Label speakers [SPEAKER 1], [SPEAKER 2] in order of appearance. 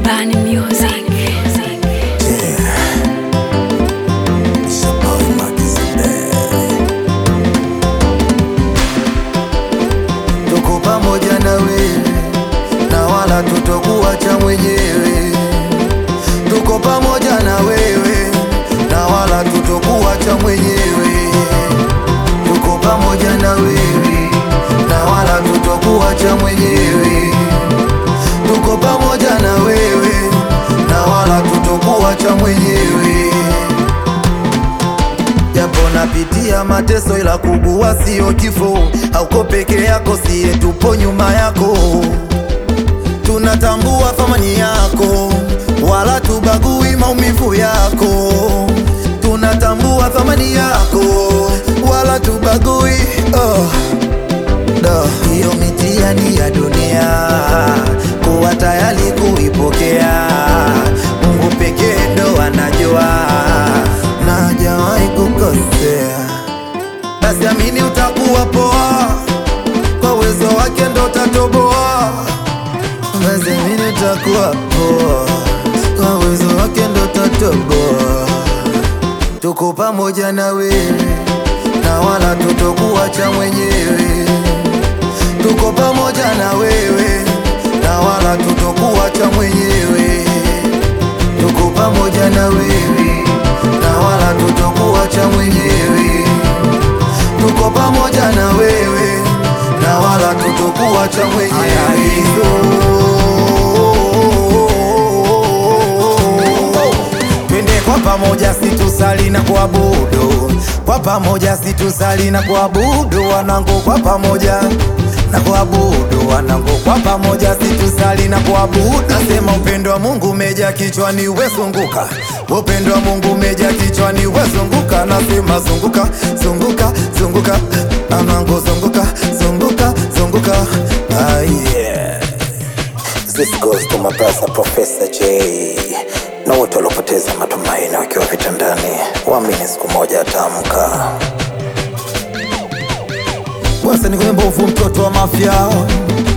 [SPEAKER 1] Bunny Music.
[SPEAKER 2] Tuko pamoja na wewe na wala tutokuacha mwenyewe. Tuko pamoja na wewe na wala tutokuacha mwenyewe. Tuko pamoja na wewe na wala tutokuacha mwenyewe. Tuko pamoja na wewe na wala tutokuacha mwenyewe. Japo napitia mateso, ila kubwa sio kifo. Hauko peke yako, siye tupo nyuma yako. Tunatambua thamani yako, wala tubagui maumivu yako. Tunatambua thamani yako, wala tubagui oh. Da, hiyo mitihani ya dunia kuwa tayari kuipokea. Mungu pekee ndo anajua na hajawahi kukosea. Basi amini utakuwa poa, kwa uwezo wake ndo utatoboa. Basi amini utakuwa poa, kwa uwezo wake ndo utatoboa. Tuko pamoja na wewe na wala tutokuacha mwenyewe. Tuko pamoja na wewe na wala tutokuacha mwenyewe. Tuko pamoja na wewe na wala tutokuacha mwenyewe. Tuko pamoja na wewe na wala tutokuacha mwenyewe. Twende kwa pamoja, situsali na kuabudu kwa pamoja, situsali na kuabudu wanangu, kwa pamoja na kuabudu wanangu, kwa pamoja, situsali na kuabudu. Nasema upendo wa Mungu umeja kichwani, wezunguka. Upendo wa Mungu umeja kichwani, wezunguka. Nasema zunguka, zunguka, zunguka, wanangu, zunguka, zunguka, zunguka. Ah, yeah.
[SPEAKER 3] This goes to my brother Professor J na wote waliopoteza matumaini wakiwa vitandani, waamini siku moja ataamka.
[SPEAKER 2] Bwasa ni mbovu, mtoto wa mafia